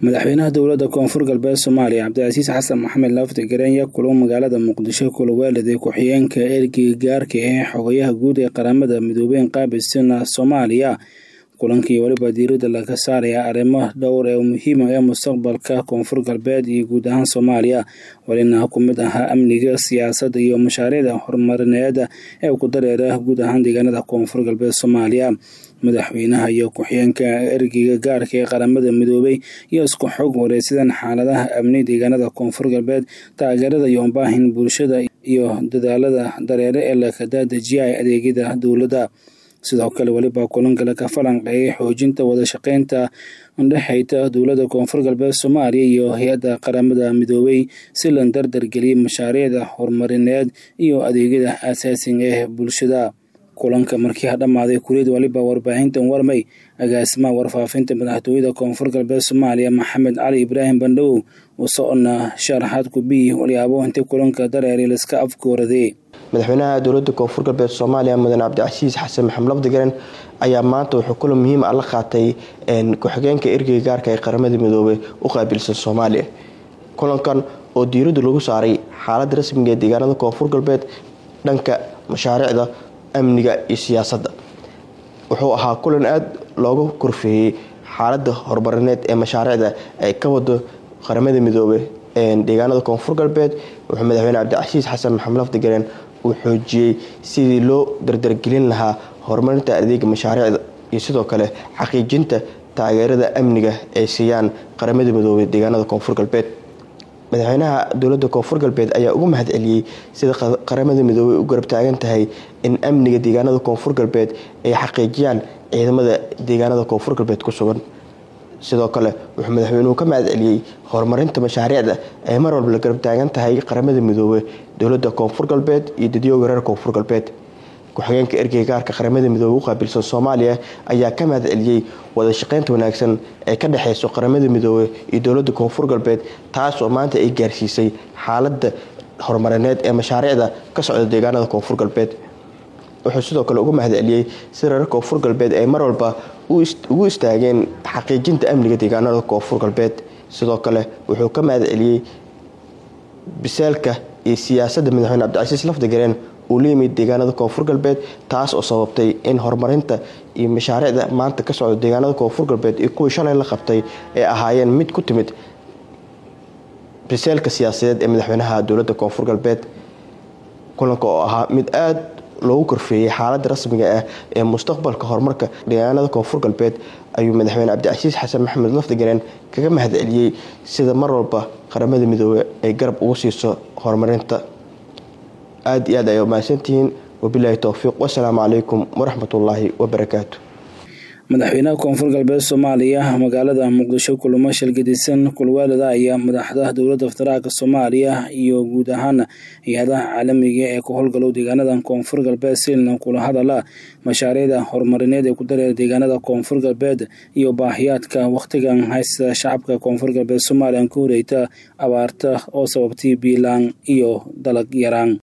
madaxweynaha dowladda koonfur galbeed soomaaliya cabdicasiis xasan maxamed lafti gareenya kulo magaalada muqdisho kulaweelada ku-xigeenka ergeyga gaarka ee xogayaha guud ee qaramada midoobeen qaabisana soomaaliya kulankii weliba diiradda laga saaraya arrimo dhowr ee muhiima ee mustaqbalka koonfur galbeed iyo guud ahaan soomaaliya welina ku mid ahaa amniga siyaasadda iyo mashaariicda horumarineed ee ku dareera guud ahaan deegaanada koonfur galbeed soomaaliya madaxweynaha iyo ku-xigeenka ergeyga gaarka ee qaramada midoobay iyo isku xog wareysidan xaaladaha amni deegaanada koonfur galbeed taageerada iyo baahin bulshada iyo dadaalada dareere ee lakadadejiya adeegyada dowladda sidoo kale weliba kulanka laga falanqeeyay xoojinta wadashaqeynta udhexeyta dowladda koonfur galbeed soomaaliya iyo hay-adda qaramada midoobay si la dardargeliyay mashaariicda horumarineed iyo adeegyada asaasiga ee bulshada kulanka markii ha dhammaaday kuliyad waliba warbaahintan warmay agaasimaha warfaafinta madaxtooyada koonfur galbeed soomaaliya maxamed cali ibraahim bandhawow uu socona sharaxaad kubiyi walyaabo inta kulanka dareeri laska afkooradee madaxweynaha dowlada koonfur galbeed soomaaliya mudan cabdicasiis xasan maxamed lafdigaren ayaa maanta wuxuu kulan muhiim ah la qaatay ku-xigeenka ergeyga gaarka ee qaramada midoobey u qaabilsan soomaaliya kulankan oo diiraddu lagu saaray xaaladda rasmiga ee deegaanada koonfur galbeed dhanka mashaariicda amniga iyo siyaasadda wuxuu ahaa kulan aada looga korfeeyey xaaladda horumarineed ee mashaariicda ay ka wado qaramada midoobe deegaanada koonfur galbeed wuxuu madaxweyne cabdicasiis xasan maxamed lafdigaren uu xoojiyey sidii loo dardargelin lahaa horumarinta adeega mashaariicda iyo sidoo kale xaqiijinta taageerada amniga ay siiyaan qaramada midoobey deegaanada koonfur galbeed madaxweynaha dowlada koonfur galbeed ayaa ugu mahad celiyey sida qaramada midoobey u garab taagan tahay in amniga deegaanada koonfur galbeed ay xaqiijiyaan ciidamada deegaanada koonfur galbeed ku sugan sidoo kale wuxuu madaxweynuhu ka mahad celiyey horumarinta mashaariicda ay mar walba la garab taagan tahay qaramada midoobe dowlada koonfur galbeed iyo dadyooga reer koonfur galbeed ku-xigeenka ergeyga gaarka qaramada midoobe u qaabilsan soomaaliya ayaa ka mahad celiyey wadashaqeynta wanaagsan ee ka dhexeyso qaramada midoobe iyo dowlada koonfur galbeed taas oo maanta ay gaarsiisay xaalada horumarineed ee mashaariicda ka socda deegaanada koonfur galbeed wuxuu sidoo kale ugu mahad celiyey si reer koonfur galbeed ay mar walba ugu istaageen xaqiijinta amniga deegaanada koonfur galbeed sidoo kale wuxuu ka mahad celiyey biseelka iyo siyaasadda madaxweyne cabdicasiis lafdigareen uu la yimid deegaanada koonfur galbeed taas oo sababtay in horumarinta iyo mashaariicda maanta ka socda deegaanada koonfur galbeed iyo kuwii shalay la qabtay ay ahaayeen mid ku timid biseelka siyaasadeed ee madaxweynaha dowladda koonfur galbeed kulanka oo ahaa mid aada loogu korfeeyey xaaladda rasmiga ah ee mustaqbalka horumarka deegaanada koonfur galbeed ayuu madaxweyne cabdicasiis xasan maxamed lafdigareen kaga mahad celiyey sida mar walba qaramada midoobe ay garab ugu siiso horumarinta aada iyo aad ay umahadsantihiin wabilaahi towfiiq wasalaamu calaykum waraxmatullaahi wabarakaatu madaxweynaha koonfur galbeed soomaaliya magaalada muqdisho kulamo shalgadisan kulwaalada ayaa madaxda dowladda federaalk soomaaliya iyo guud ahaan hay-adaha caalamiga ee ku howlgalow deegaanada koonfur galbeed silna kula hadala mashaariicda horumarineed ee ku dareera deegaanada koonfur galbeed iyo baahiyaadka wakhtigan haysta shacabka koonfur galbeed soomaaliya ka horeyta abaarta oo sababtay biilaan iyo dalag yaraan